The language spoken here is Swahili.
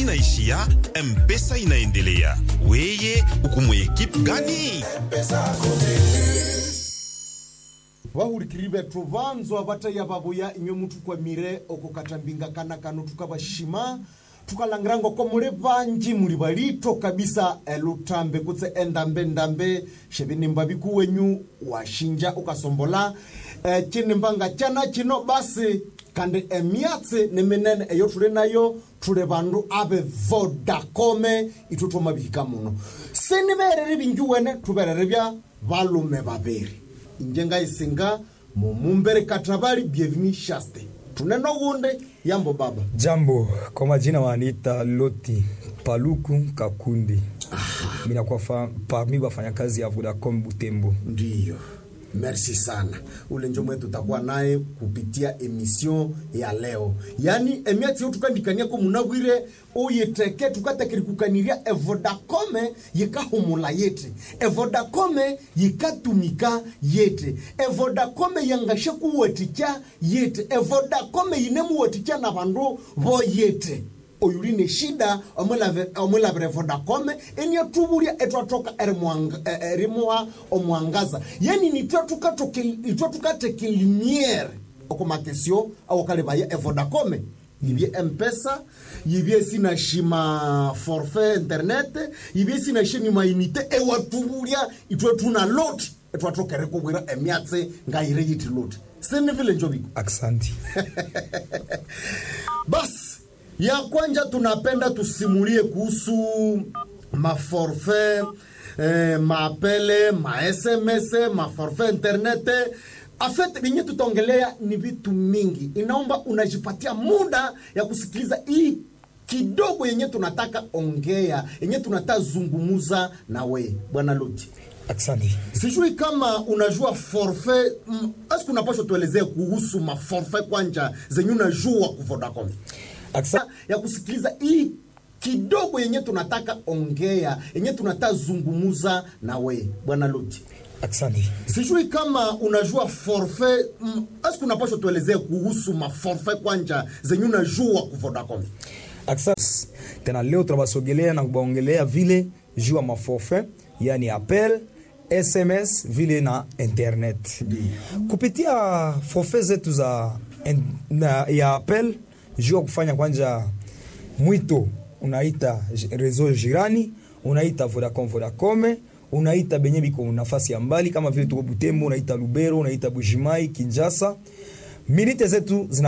inaishia, mpesa inaendelea. Weye uko mu ekipe gani? vahurikiri vethu vanzwa vataiya vavoya imwe muthu kwamire okukatambinga kana kano tukavashima tukalangiranga ko muli vanji muli valito kabisa elutambe kutse endambe-ndambe xevinimba viku wenyu washinja ukasombola e, cinimbanga cana cino basi kandi emyatsi ni minene eyo tuli nayo tuli vandu ave vodacome ithu twomavihika muno sinivereri vinji wene tuverere vya valume vaviri injenga isinga mumumbere katravali bienveni shaste tuneno gunde yambo baba Jambo, kwa majina waniita Loti Paluku Kakundi. Mimi nakuwa fa- parmi wafanyakazi ya Vodacom Butembo. ndiyo merci sana ule njo mwetu tutakuwa naye kupitia emission ya leo yani emiatsi yo tukandikaniako munabwire uyiteke tukatekirikukaniria evodacome yikahumula yete evodacome yikatumika yete evodacome yangashe kuwatikya yete evodacome yinemuwatikya na vandu vo yete oyuli ne shida omwilavire vodacome eniatuvulya etwatoka erimuha omwangaza yani nitwe tukateke limiere okumakesio awokalivaya evodacome yivye mpesa yivye sinashima forfait internet yivye sinashini mainite ewatuvulya itwe tuna lot etwatokere kuvwira emyatsi ngayire yiti lot sinivile njoviko Aksanti. basi ya kwanja tunapenda tusimulie kuhusu maforfait eh, maapele masms maforfait internet afet vinye tutaongelea ni vitu mingi inaomba unajipatia muda ya kusikiliza hii kidogo yenye tunataka ongea yenye tunataka zungumuza na we bwana luti Aksanti. sijui kama unajua forfait mm, aski unapasha tuelezee kuhusu maforfait kwanja zenye unajua ku Vodacom Aksanti. ya kusikiliza hii kidogo yenye tunataka ongea yenye tunataka zungumuza na we bwana luti Aksanti. sijui kama unajua forfait mm, aski unapasha tuelezee kuhusu maforfait kwanja zenye unajua ku Vodacom Aksanti. Tena leo tunabasogelea na kubaongelea vile juu ya maforfait, yani appel, SMS vile na internet. Kupitia forfait zetu za en, na, ya appel juu ya kufanya kwanja mwito unaita j- reseau jirani, unaita Vodacom Vodacom, unaita benye biko nafasi ya mbali kama vile tuko Butembo, unaita Lubero, unaita Bujimai, Kinshasa. Minite zetu zina